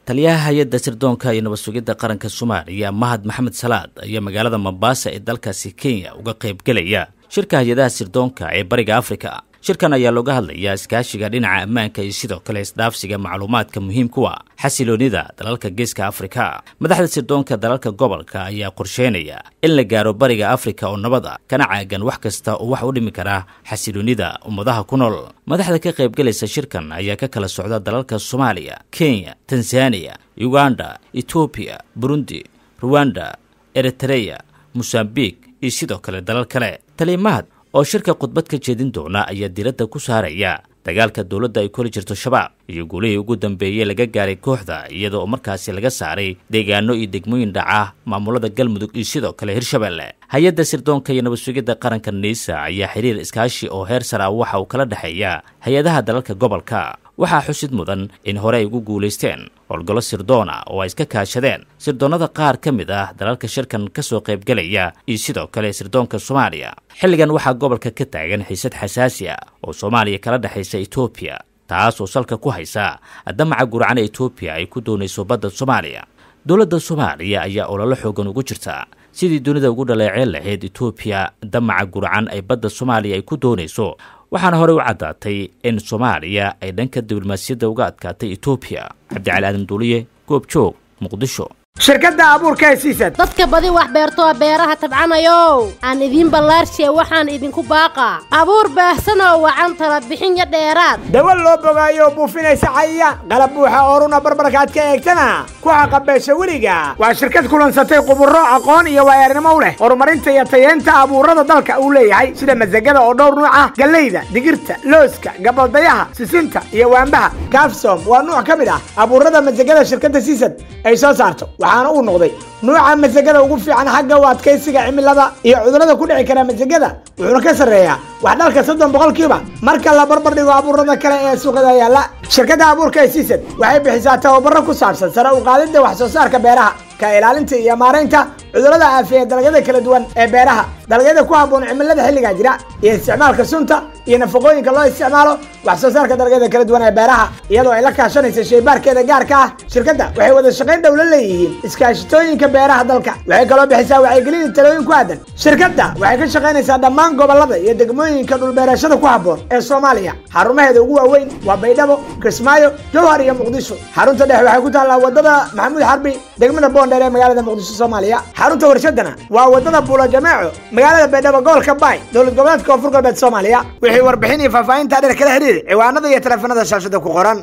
taliyaha hay-adda sirdoonka iyo nabad sugidda qaranka soomaaliya mahad maxamed salaad ayaa magaalada mombasa ee dalkaasi kenya uga qaybgelaya shirka hay-adaha sirdoonka ee bariga afrika shirkan ayaa looga hadlayaa iskaashiga dhinaca ammaanka iyo sidoo kale isdhaafsiga macluumaadka muhiimkuwa xasiloonida dalalka geeska afrika madaxda sirdoonka dalalka gobolka ayaa qorsheynaya in la gaaro bariga afrika oo nabad a kana caagan wax kasta oo wax u dhimi kara xasiloonida ummadaha ku nool madaxda ka qaybgelaysa shirkan ayaa ka kala socda dalalka soomaaliya kenya tanzaniya uganda etoobiya burundi ruwanda eritreya mosambiq iyo sidoo kale dalal kale taliimahad oo shirka khudbad ka jeedin doona ayaa diradda ku saaraya dagaalka dowladda ay koli jirto shabaab iyo guulihii ugu dambeeyey laga gaaray kooxda iyada oo markaasi laga saaray deegaano iyo degmooyin dhaca maamulada galmudug iyo sidoo kale hirshabelle hay-adda sirdoonka iyo nabad sugidda qaranka niisa ayaa xiriir iskaashi oo heer sara waxa uu kala dhexeeya hay-adaha dalalka gobolka waxaa xusid mudan in hore ay ugu guulaysteen howlgallo sirdoona oo ay iska kaashadeen sirdoonnada qaar ka mid ah dalalka shirkan ka soo qaybgelaya iyo sidoo kale sirdoonka soomaaliya xilligan waxaa gobolka ka taagan xiisad xasaasi ah oo soomaaliya kala dhexaysa etoobiya taas oo salka ku haysa damaca gurcana etoobiya ay ku doonayso badda soomaaliya dowladda soomaaliya ayaa ololo xoogan ugu jirta sidii dunida ugu dhaleeceen lahayd etoobiya damaca gurcan ay badda soomaaliya ay ku doonayso waxaana horey u caddaatay in soomaaliya ay dhanka diblomaasiyadda uga adkaatay etoobiya cabdicali aadan duuliye goobjoog muqdisho shirkadda abuurka ee siisad dadka badi wax beertoo beeraha tabcanayow aan idiin ballaarshiye waxaan idinku baaqaa abuur baahsanoo wacan tala bixin yo dheeraad dawa loo bogaayo buufinaysa cayayaan qalab buuxa ooruna barbarkaad ka eegtana ku xaqabeesha weliga waa shirkad kulansatay quburro aqoon iyo waayaarnimo u leh horumarinta iyo tayeenta abuurrada dalka uu leeyahay sida masagada oo dhowr nuuc ah gallayda digirta looska gabaldayaha sisinta iyo waambaha kafsom waa nuuc ka mid ah abuurrada masagada shirkadda siisad ay soo saarto waxaana uu noqday nuuca masagada ugu fiican xagga u adkaysiga cimilada iyo cudurrada ku dhici kara masagada wuxuuna ka sarreeyaa wax dhalka soddon boqolkiiba marka la barbar dhigo abuurrada kale ee suuqada yaalla shirkadda abuurka ee siisad waxay bixisaa tababaro ku saabsan sare u qaadidda wax soo saarka beeraha ka ilaalinta iyo maaraynta cudurrada aafiya dalagyada kala duwan ee beeraha dalagyada ku habboon cimilada xilligaa jira iyo isticmaalka sunta iyo nafaqooyinka loo isticmaalo wax soo saarka dalagyada kala duwan ee beeraha iyadoo ay la kaashanaysa shaybaarkeeda gaarka ah shirkadda waxay wada shaqayn dhow la leeyihiin iskaashitooyinka beeraha dalka waxay kaloo bixisaa wacyigelin iyo talooyin ku aadan shirkadda waxay ka shaqaynaysaa dhammaan gobollada iyo degmooyinka dhulbeerashada ku habboon ee soomaaliya xarumaheeda ugu waaweyn waa baydhabo kismaayo jowhar iyo muqdisho xarunta dhexe waxay ku taallaa wadada maxamuud xarbi degmada boondheer ee magaalada muqdisho soomaaliya xarunta warshadana waa wadada buulo jameeco magaalada baydhabo gobolka baay dowlad goboleedka koonfur galbeed soomaaliya wixii warbixin iyo faahfaahinta dheer kala xiriir ciwaanada iyo taleefanada shaashada ku qoran